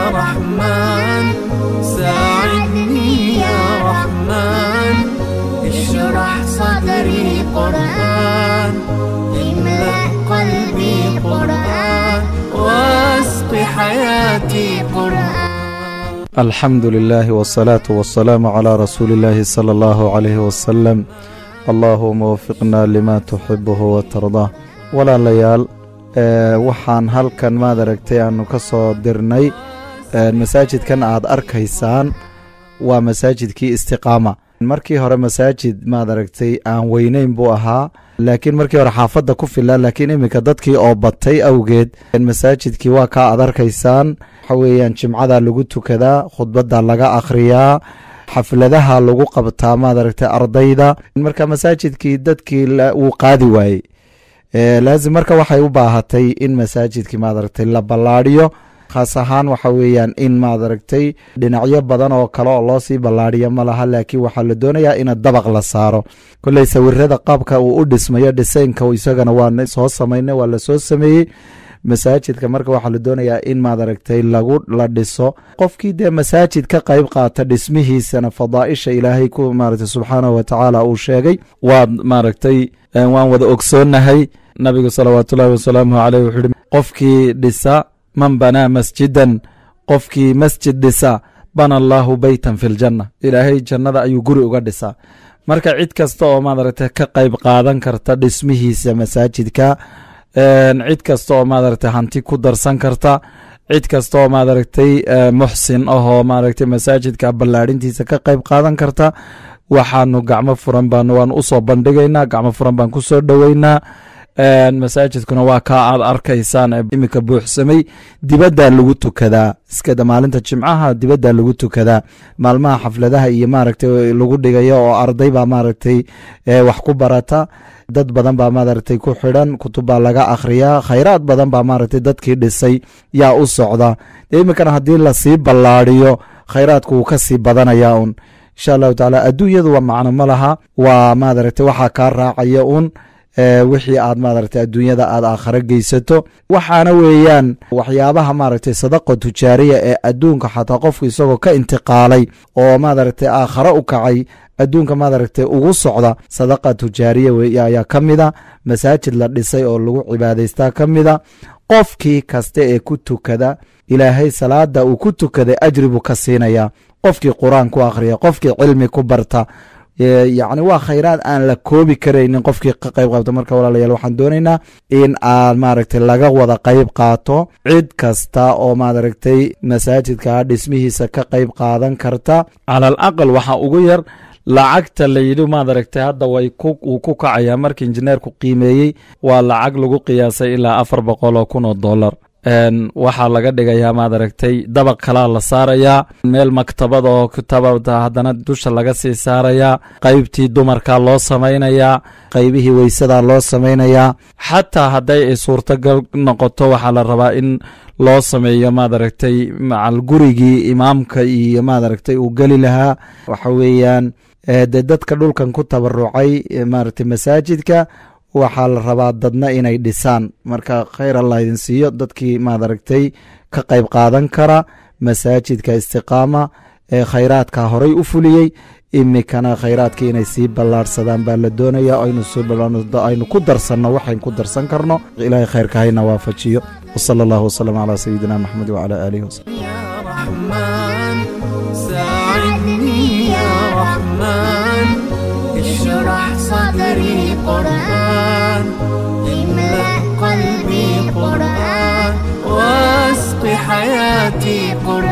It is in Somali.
رحمن ساعدني يا رحمن اشرح صدري قرآن املأ قلبي قرآن واسق حياتي قرآن الحمد لله والصلاة والسلام على رسول الله صلى الله عليه وسلم اللهم وفقنا لما تحبه وترضاه walaalayaal waxaan halkan maad aragtay aanu ka soo dirnay masaajidkan aad arkaysaan waa masaajidkii istiqaama markii hore masaajid maad aragtay aan weyneyn buu ahaa laakiin markii hore xaafadda ku filaa laakiin iminka dadkii oo batay awgeed masaajidkii waa kaa aad arkaysaan waxa weeyaan jimcada lagu tukadaa khudbadda laga akhriyaa xafladaha lagu qabtaa maad aragtay ardayda marka masaajidkii dadkii wuu qaadi waayey laazim marka waxay u baahatay in masaajidkii maad aragtay la ballaadhiyo khaas ahaan waxa weeyaan in maad aragtay dhinacyo badan oo kale oo loo sii ballaadhiyo ma laha laakiin waxaa la doonayaa in dabaq la saaro kolley sawirada qaabka uu u dhismayo dhisaynka isagana waa soo samaynay waa lasoo sameeyey masaajidka marka waxaa la doonayaa in maad aragtay lagu la dhiso qofkii dee masaajid ka qayb qaata dhismihiisana fadaaisha ilaahay ku maaragtay subxaanahu watacaala uu sheegay waad maaragtay waan wada ogsoonahay nabigu salawaatu ullahi wasalaamuhu caleyh wuxuu yihi qofkii dhisa man banaa masjidan qofkii masjid dhisa bana allaahu beytan fi ljanna ilaahay jannada ayuu guri uga dhisaa marka cid kasta oo maad aragtay ka qayb qaadan karta dhismihiisa masaajidka cid kasta oo maaragtay hanti ku darsan karta cid kasta oo maaragtay muxsin ahoo maaragtay masaajidka ballaadhintiisa ka qayb qaadan karta waxaanu gacmo furan baan waan usoo bandhigaynaa gacmo furan baan ku soo dhoweynaa masaajidkuna waa kaa aad arkaysaan iminka buuxsamay dibaddaa lagu tukadaa iskada maalinta jimcaha dibaddaa lagu tukadaa maalmaha xafladaha iyo maaragtay lagu dhigayo oo arday baa maaragtay wax ku barata dad badan baa maaragtay ku xidhan kutub baa laga akhriyaa khayraad badan baa maaragtay dadkii dhisay yaa u socda dee iminkana haddii lasii ballaadhiyo khayraadku wuu ka sii badanayaa un insha allahu tacaala adduunyadu waa macno ma laha waa maaragtay waxaa kaa raacaya un wixii aad maaragtay adduunyada aad aakhare geysato waxaana weeyaan waxyaabaha maaragtay sadaqa tujaariya ee adduunka xataa qofku isagoo ka intiqaalay oo maaragtay aakhare u kacay adduunka maaragtay ugu socda sadaqa tujaariya wey ayaa ka mida masaajid la dhisay oo lagu cibaadaystaa ka mida qofkii kasta ee ku tukada ilaahay salaada uu ku tukaday ajri buu ka siinayaa qofkii qur-aan ku akhriya qofkii cilmi ku barta yacni waa khayraad aan la koobi karaynin qofkii ka qayb qaabta marka walaalayaal waxaan doonaynaa in aad maaragtay laga wada qayb qaato cid kasta oo maaragtay masaajidka dhismihiisa ka qayb qaadan karta cala al aqal waxaa ugu yar lacagta la yidhi maad aragtay hadda way wuu ku kacayaa markii injineerku qiimeeyey waa lacag lagu qiyaasay ilaa afar boqol oo kun oo dollar waxaa laga dhigayaa maad aragtay dabaq kalaa la saarayaa meel maktabad oo kitaabada haddana dusha laga sii saarayaa qaybtii dumarka loo samaynayaa qaybihii weysadaa loo samaynayaa xataa hadday ay suurtagal noqoto waxaa la rabaa in loo sameeyo maad aragtay macal gurigii imaamka iyo maad aragtay uu geli lahaa waxa weeyaan dee dadka dhulkan ku tabarucay maaragtay masaajidka waxaa la rabaa dadna inay dhisaan marka khayr allah idin siiyo dadkii maad aragtay ka qayb qaadan kara masaajidka istiqaama ee khayraadka horay u fuliyey imikana khayraadkii inay sii ballaarhsadaan baa la doonaya aynu ku darsanno waxayn ku darsan karno ilaahay khayrka hayna waafajiyo wsala allahu wsalam calaa sayidina maxamed wcala aalihi wasalam يا رحمن ساعدني يا رحمن اشرح صدري قرآن املأ قلبي قرآن واسق حياتي قرآن